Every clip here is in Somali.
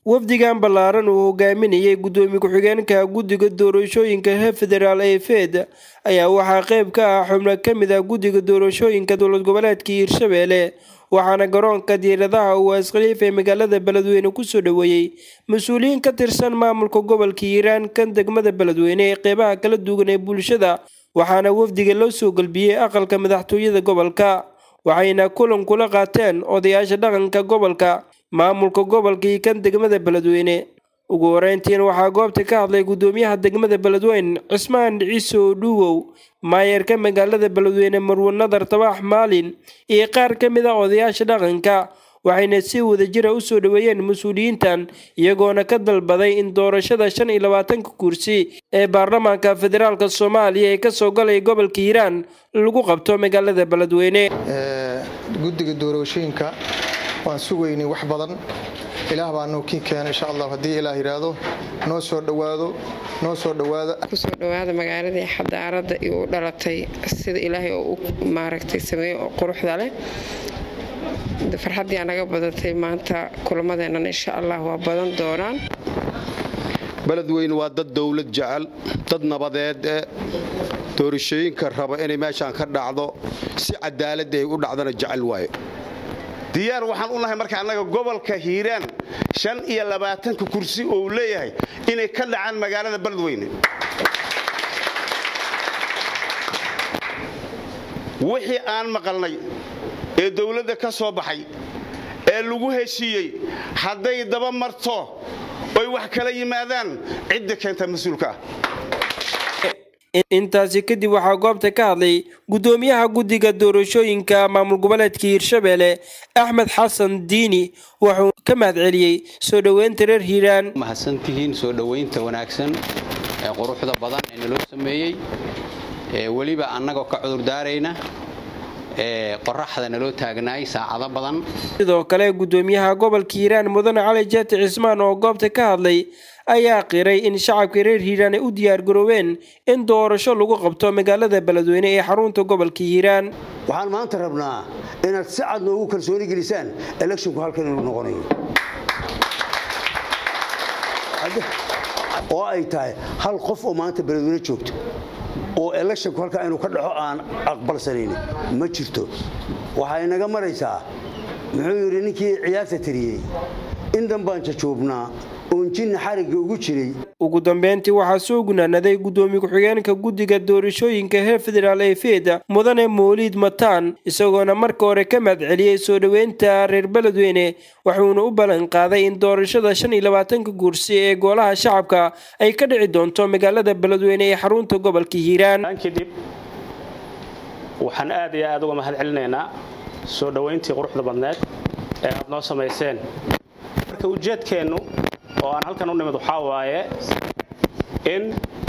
wafdigan ballaaran uu hogaaminayay guddoomiye ku-xigeenka guddiga doorashooyinka heer federaal ee fed ayaa waxaa qayb ka ah xubno ka mid ah guddiga doorashooyinka dowlad goboleedka hiirshabelle waxaana garoonka diiradaha uwaas khaliif ee magaalada beledweyne kusoo dhoweeyey mas-uuliyiin ka tirsan maamulka gobolka hiiraan kan degmada beledweyne ee qeybaha kala duwan ee bulshada waxaana wafdiga loo soo galbiyey aqalka madaxtooyada gobolka waxayna kulan kula qaateen odayaasha dhaqanka gobolka maamulka gobolka iyo kan degmada beledweyne ugu horeyntiin waxaa goobta ka hadlay guddoomiyaha degmada beledweyne cismaan ciiso dhuuwow maayarka magaalada beledweyne marwe nadar tabax maalin iyo qaar ka mid a odayaasha dhaqanka waxayna si wadajira usoo dhoweeyeen mas-uuliyiintan iyagoona ka dalbaday in doorashada shan iyo labaatanka kursi ee baarlamaanka federaalk soomaaliya ee kasoo galay gobolka hiiraan lagu qabto magaalada beledweyne guddiga doorashooyinka waan sugaynay wax badan ilaah baa noo kii keena insha allah haddii ilaah yidhaahdo noo soo dhowaado noo soo dhowaada kusoo dhowaada magaaladii xadaarada iyo u dhalatay sida ilaahay oo u maaragtay sameeye oo quruxda leh farxaddii anaga badatay maanta kulamadeennan insha allah waa badan doonaan beledweyne waa dad dowlad jecel dad nabadeed ee doorashooyinka raba inay meeshaan ka dhacdo si cadaalad ay u dhacdana jecel waaye diyaar waxaan u nahay marka annaga gobolka hiiraan shan iyo labaatanka kursi oo uu leeyahay inay ka dhacaan magaalada beledweyne wixii aan maqalnay ee dowladda ka soo baxay ee lagu heshiiyey hadday daba marto oy wax kala yimaadaan cidda keenta mas-uulka ah intaasi kadib waxaa goobta ka hadlay guddoomiyaha guddiga doorashooyinka maamul goboleedka hiirshabelle axmed xasan diini wuxuu ka mahadceliyey soo dhoweynta reer hiiraan mahadsantihiin soo dhoweynta wanaagsan ee quruxda badan ee naloo sameeyey weliba annagoo ka cudurdaarayna qoraxda naloo taagnaay saacado badan sidoo kale guddoomiyaha gobolka hiiraan mudane cali jeeti cismaan oo goobta ka hadlay ayaa qiray in shacabka reer hiiraan ay u diyaargaroobeen in doorasho lagu qabto magaalada beledweyne ee xarunta gobolka hiiraan waxaan maanta rabnaa inaad si cad noogu kalsooni gelisaan electionku halkan inuu noqonayo oo ay tahay hal qof oo maanta beledweyne joogto oo electionku halkaa inuu ka dhaxo aan aqbalsanayn ma jirto waxay naga maraysaa muxuu yidhi ninkii ciyaarta tiriyey in danbaan jajoobnaa oon jinna xarigga ugu jiray ugu dambeyntii waxaa soo gunaanaday guddoomiye ku-xigeenka guddiga doorashooyinka heer federaal ee feda mudane mooliid mataan isagoona marka hore ka mahadceliyey soo dhoweynta reer beledweyne wuxuuna u ballan qaaday in doorashada shan iyo labaatanka kursi ee golaha shacabka ay ka dhici doonto magaalada beledweyne ee xarunta gobolka hiiraan kadib waxaan aad iyo aad uga mahad celinaynaa soo dhoweyntii quruxda badneed ee aad noo samayseen marka ujeedkeennu oo aan halkan u nimid waxaa waaye in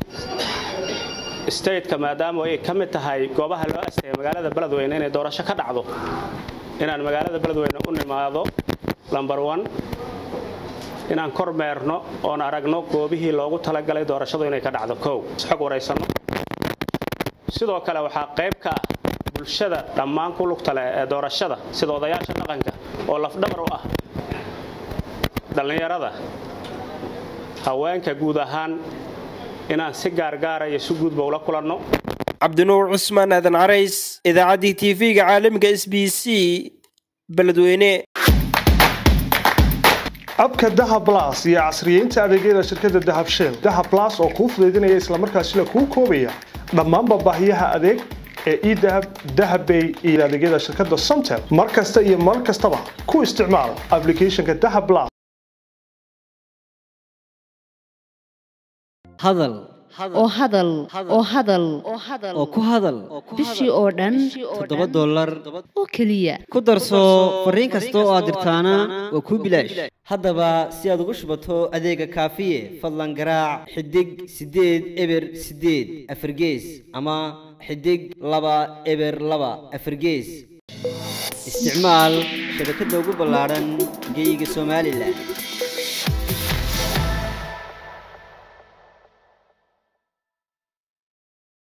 stateka maadaama ay ka mid tahay goobaha loo asteeya magaalada beledweyne inay doorasho ka dhacdo inaan magaalada beledweyne u nimaado lomber one inaan kor meerno oon aragno goobihii loogu talagalay doorashadu inay ka dhacdo kow xog waraysanno sidoo kale waxaa qayb ka ah bulshada dhammaan ku lugta leh ee doorashada sida odayaasha dhaqanka oo lafdhabar u ah dhallinyarada haweenka guud ahaan inaan si gaargaara iyo si guudba ula kulanno cabdinuur cusmaan aadan carays idaacaddii tv-ga caalamiga s b c beledweyne abka dahab blas iyo casriyeynta adeegyada shirkadda dahab shell dahab blas oo kuu fudaydinaya islamarkaasina kuu koobaya dhammaanba baahiyaha adeeg ee edahab dahabbay iyo adeegyada shirkadda somtel mar kasta iyo mar kastaba ku isticmaal ablicathonka dahab blas hadal oo hadal oo hadal oo ku hadal bishii oo dhan toddoba dollar oo keliya ku darso fariin kasta oo aad dirtaana waa kuu bilaash haddaba si aad ugu shubato adeega kaafiye fadlan garaac xidig siddeed eber siddeed afargees ama xidig laba eber laba afargees isticmaal shabakadda ugu ballaadhan geeyiga somalilan